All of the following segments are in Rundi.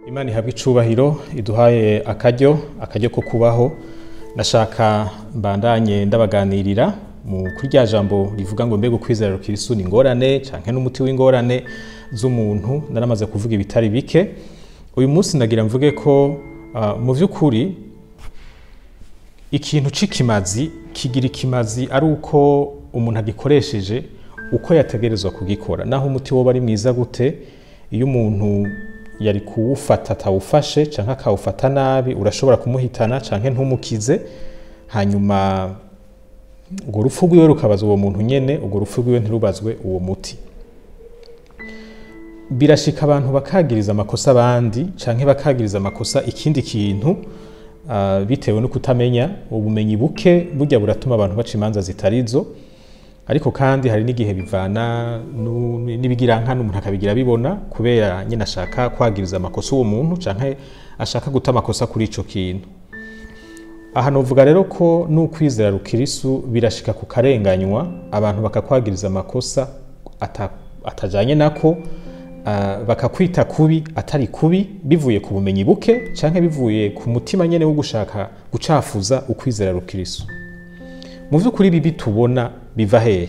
imana ihabwa icubahiro iduhaye akaryo akaryo ko kubaho nashaka mbandanye ndabaganirira mu kuri rya jambo rivuga ngo mbega ukwizera rukirisu ni ingorane canke n'umuti w'ingorane z'umuntu naramaze kuvuga ibitari bike uyu munsi ndagira mvuge ko uh, mu vy'ukuri ikintu c'ikimazi kigira ikimazi ari uko umuntu agikoresheje uko yategerezwa kugikora naho umuti woba ari mwiza gute iyo umuntu yari kuwufata atawufashe canke akawufata nabi urashobora kumuhitana canke ntumukize hanyuma urwo rupfu rwiwe rukabaza uwo muntu nyene urwo rupfu rwiwe ntirubazwe uwo muti birashika abantu bakagiriza amakosa abandi canke bakagiriza amakosa ikindi kintu uh, bitewe no kutamenya ubumenyi buke burya buratuma abantu baca imanza zitarizo ariko kandi hari n'igihe bivana n'ibigirankana umuntu akabigira bibona kubera nyine ashaka kwagiriza amakosa uwo muntu canke ashaka guta amakosa kuri ico kintu aha novuga rero ko n'ukwizera rukirisu birashika ku karenganywa abantu bakakwagiriza amakosa ata, atajanye nako uh, bakakwita kubi atari kubi bivuye ku bumenyi buke canke bivuye ku mutima nyene wo gushaka gucafuza ukwizera rukirisu mu vy'ukuri bibi tubona biva hehe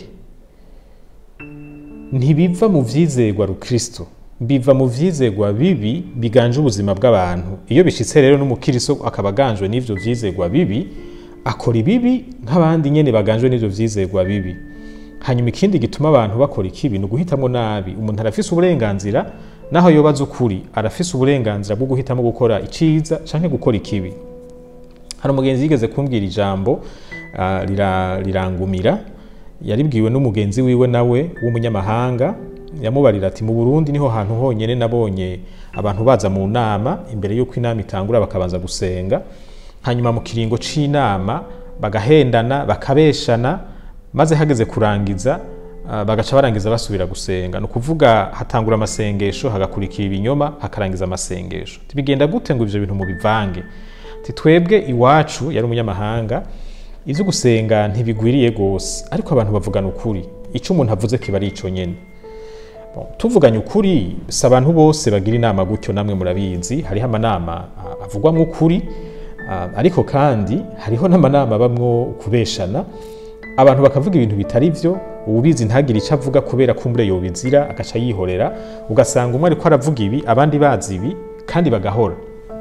ntibiva mu vyizerwa rukristo biva mu vyizerwa bibi biganje ubuzima bw'abantu iyo bishitse rero n'umukiristo akaba aganjwe n'ivyo vyizerwa bibi akora ibibi nk'abandi nyene baganjwe n'ivyo vyizerwa bibi hanyuma ikindi gituma abantu bakora ikibi ni uguhitamwo nabi umuntu arafise uburenganzira naho yobaza ukuri arafise uburenganzira bwo guhitamo gukora iciza canke gukora ikibi hari umugenzi yigeze kumbwira ijambo uh, rirangumira yaribwiwe n'umugenzi wiwe nawe w'umunyamahanga yamubarira ati mu Burundi niho hantu honyene nabonye abantu baza mu nama imbere y'uko inama itangura bakabanza gusenga hanyuma mu kiringo c'inama bagahendana bakabeshana maze hageze kurangiza uh, bagaca barangiza basubira gusenga ni ukuvuga hatangura amasengesho hagakurikira ibinyoma hakarangiza amasengesho bigenda gute ngo ivyo bintu mubivange twebwe iwacu yari umunyamahanga ivyo gusenga ntibigwiriye gose ariko abantu bavugana ukuri ico umuntu avuze kiba ari ico nyene bon, tuvuganye ukuri si abantu bose bagira inama gutyo namwe murabizi hariho amanama avugwamwo ukuri uh, ariko kandi hariho n'amanama abamwo kubeshana abantu bakavuga ibintu bitari vyo ububizi ntagire ico avuga kubera kumbure yobizira agaca yihorera ugasanga umwe ariko aravuga ibi abandi bazi ibi kandi bagahora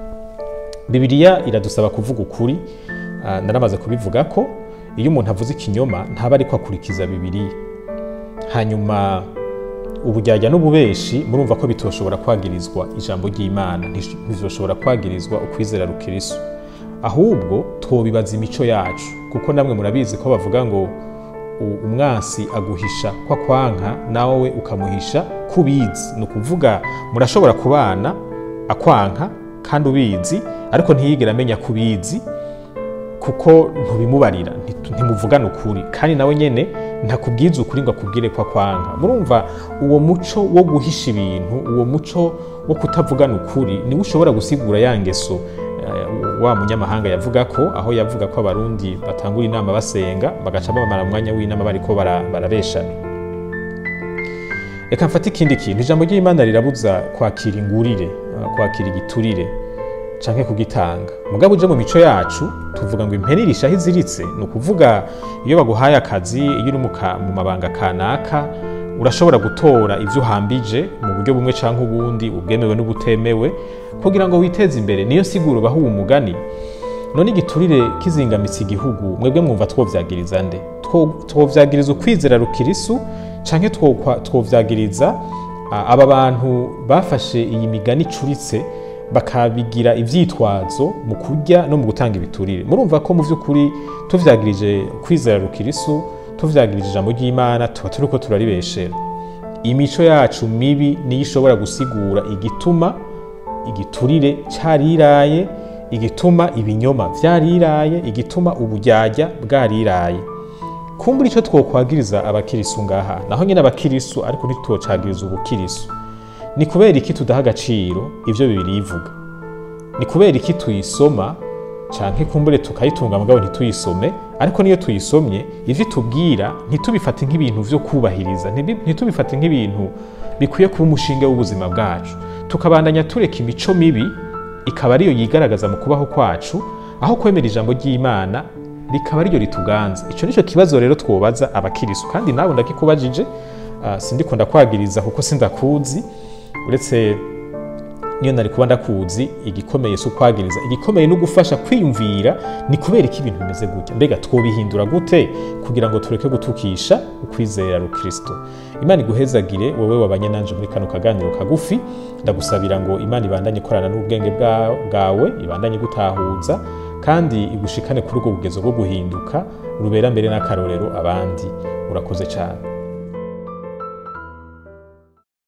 bibiliya iradusaba kuvuga ukuri uh, naramaze kubivuga ko iyo umuntu avuze ikinyoma ntaba ariko akurikiza bibiliya hanyuma uburyarya n'ububeshi murumva ko bitoshobora kwagirizwa ijambo ry'imana ntizoshobora kwagirizwa ukwizera rukirisu ahubwo twobibaza imico yacu kuko namwe murabizi ko bavuga ngo umwansi aguhisha kwa kwanka nawe ukamuhisha kubizi ni ukuvuga murashobora kubana akwanka kandi ubizi ariko ntiyigera amenya kubizi kuko ntubimubarira ntimuvugana ukuri kandi nawe nyene ntakubwiza ukuri ngo akubwire ko akwanga murumva uwo muco wo guhisha ibintu uwo muco wo kutavugana ukuri niwe ushobora gusigura ya ngeso uh, wa munyamahanga yavuga ko aho yavuga ko abarundi batangura inama basenga bagaca bamara umwanya w'inama bariko barabeshana reka mfate ikindi kintu ijambo ry'imana rirabuza kwakira ingurire uh, kwakira igiturire canke kugitanga mugabo uje mu mico yacu tuvuga ngo impene irishaho iziritse ni ukuvuga iyo baguhaye akazi iyo uri mu mabanga kanaka urashobora gutora ivyo uhambije mu buryo bumwe canke ubundi ubwemewe n'ubutemewe kugira ngo witeze imbere niyo siguro baho uwo mugani none igiturire kizingamitse igihugu mwebwe mwumva twovyagiriza nde twovyagiriza ukwizera rukirisu canke twovyagiriza aba bantu bafashe iyi migani icuritse bakabigira ivyitwazo mu kurya no mu gutanga ibiturire murumva ko mu vy'ukuri tuvyagirije kwizera rukirisu tuvyagirije ijambo ry'imana tuba turiko turaribeshera imico yacu mibi niyo ishobora gusigura igituma igiturire cariraye igituma ibinyoma vyariraye igituma uburyarya bwariraye kumbura ico twokwagiriza abakirisu ngaha naho nyene abakirisu ariko ntitwocagiriza ubukirisu ni kubera iki tudaha agaciro ivyo bibiri ivuga ni kubera iki tuyisoma canke kumbure tukayitunga mugabo ntituyisome ariko niyo tuyisomye ivyo itubwira ntitubifate nk'ibintu vyo kubahiriza ntitubifate nk'ibintu bikwiye kuba umushinge w'ubuzima bwacu tukabandanya tureka imico mibi ikaba ariyo yigaragaza mu kubaho kwacu aho kwemera ijambo ry'imana rikaba ariryo rituganza icyo nicyo kibazo rero twobaza abakirisu kandi nawe ndakikubajije uh, sindiko ndakwagiriza kuko sindakuzi uretse niyo nari kuba ndakuzi igikomeye si ukwagiriza igikomeye no gufasha kwiyumvira ni kubera ko ibintu bimeze gutya mbega twobihindura gute kugira ngo tureke gutukisha ukwizera rukristo imana iguhezagire wowe wabanye nanje muri kano kaganiro kagufi ndagusabira ngo imana ibandanye ikorana n'ubwenge bwa- bwawe ibandanye gutahuza kandi igushikane kuri ubwo bugezo bwo guhinduka rubera mbere n'akarorero abandi urakoze cyane